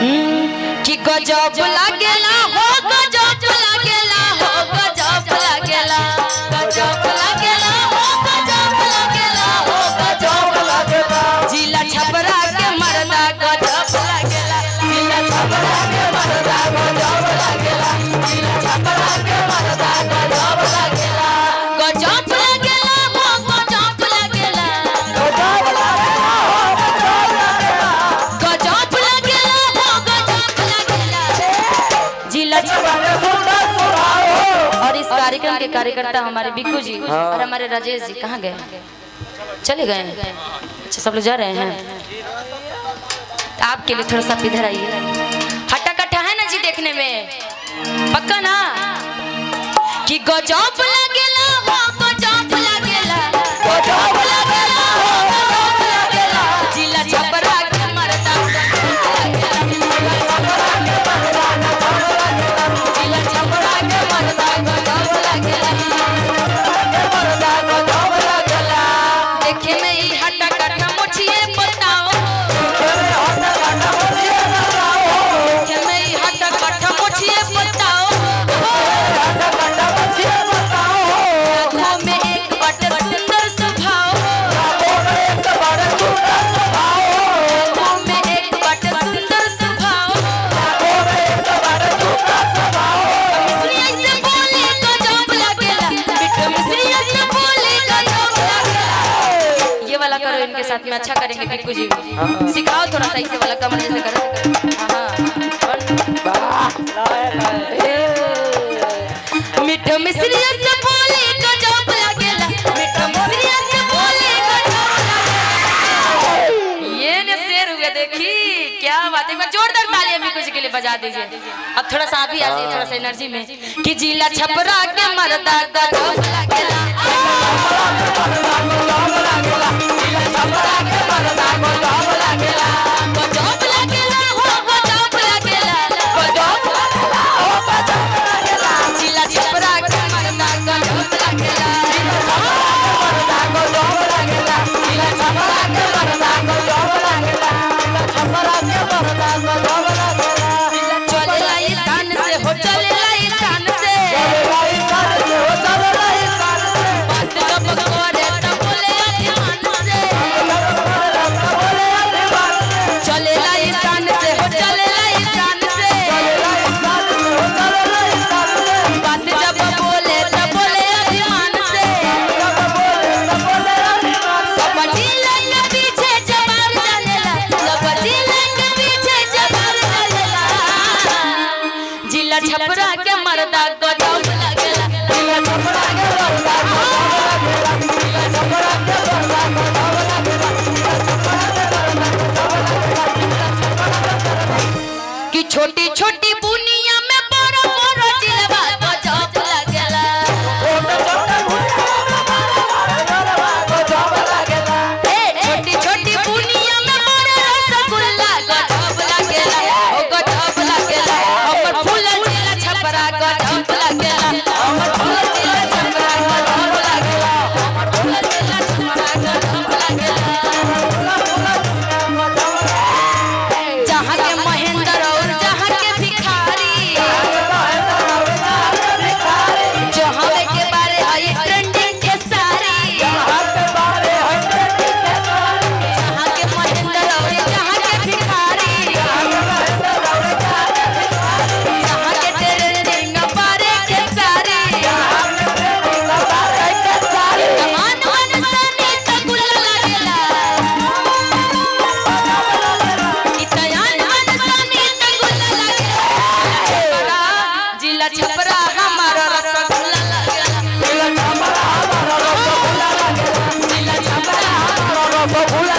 कि गजब लागेला हो गजब लागेला हो गजब लागेला गजब लागेला हो गजब लागेला हो गजब लागेला जिला छपरा के मरदा गजब लागेला जिला छपरा के मरदा गजब लागेला जिला छपरा के मरदा गजब लागेला गजब लागेला हो गजब लागेला गजब लागेला हो गजब लागेला जिला और इस कार्यक्रम के कार्यकर्ता हमारे बिक्कू जी और हमारे राजेश जी कहाँ गए चले गए अच्छा सब लोग जा रहे हैं आपके लिए थोड़ा सा आप इधर आइए हट्टा कट्टा है ना जी देखने में पक्का ना कि गजब लगेला हो गजब लगेला गजब लगेला हो गजब लगेला जिला छपरा के मरदा जिला छपरा के मरदा जिला छपरा के मरदा गजब लगेला के मरदा गजब लगेला देखे में ई हट्टा कट्टा मुछिए बताओ देखे में ई हट्टा कट्टा मुछिए बताओ आँखों में एक बट सुंदर स्वभाव आँखों में एक बट सुंदर स्वभाव मिस्री ऐसे बोले गजब लगेला बिट्टू मिस्री ऐसे बोले गजब लगेला ये वाला करो इनके साथ में अच्छा करेंगे बिक्कू जी भी सिखाओ थोड़ा सा इसे वाला कमर जैसे करो हाँ मिठो मिस्री से बोले गजब लगेला मिठो मिस्री से बोले गजब लगेला ये ने शेर हुए देखी क्या बात है एक बार जोरदार तालियां भी कुछ के लिए बजा दीजिए अब थोड़ा सा अभी आ जाइए थोड़ा सा एनर्जी में कि जिला छपरा के मरदा गजब लगेला गजब लगेला हो गजब लगेला गजब जिला छपरा के मरदा गजब लगेला चलेला ई शान से हो चलेला ई शान से बात जब करे त बोले अभिमान से चलेला ई शान से हो चलेला ई शान से बात जब बोले त बोले अभिमान से सबटी लाइन पीछे जवार चलेला सबटी लाइन पीछे जवार चलेला जिला छपरा के मरदा गजब लगेला जिला छपरा के मरदा गजब लगेला जिला छपरा के मरदा गजब लगेला कि छोटी छोटी बुनिया में बड़ा बड़ा जिलवा गजब लगेला ए छोटी छोटी बुनिया में बड़ा रसगुल्ला गजब लगेला ओ गजब लगेला हमर फूल जिला छपरा गजब लगेला हमर फूल जिला छपरा गजब लगेला हमर फूल जिला छपरा गजब लगेला जहाँ के महेंद्र और जहाँ के भिखारी जहाँ के बारे आई ट्रेंडिंग के सारी जहाँ के महेंद्र और जहाँ के भिखारी जहाँ के ट्रेंडिंग बारे के सारी कमान मन सनी त गुल लगेला इतयान मन सनी त गुल लगेला जिला छपरा हमारा रसगुल्ला लगेला जिला छपरा हमारा रसगुल्ला लगेला जिला छपरा हमारा रसगुल्ला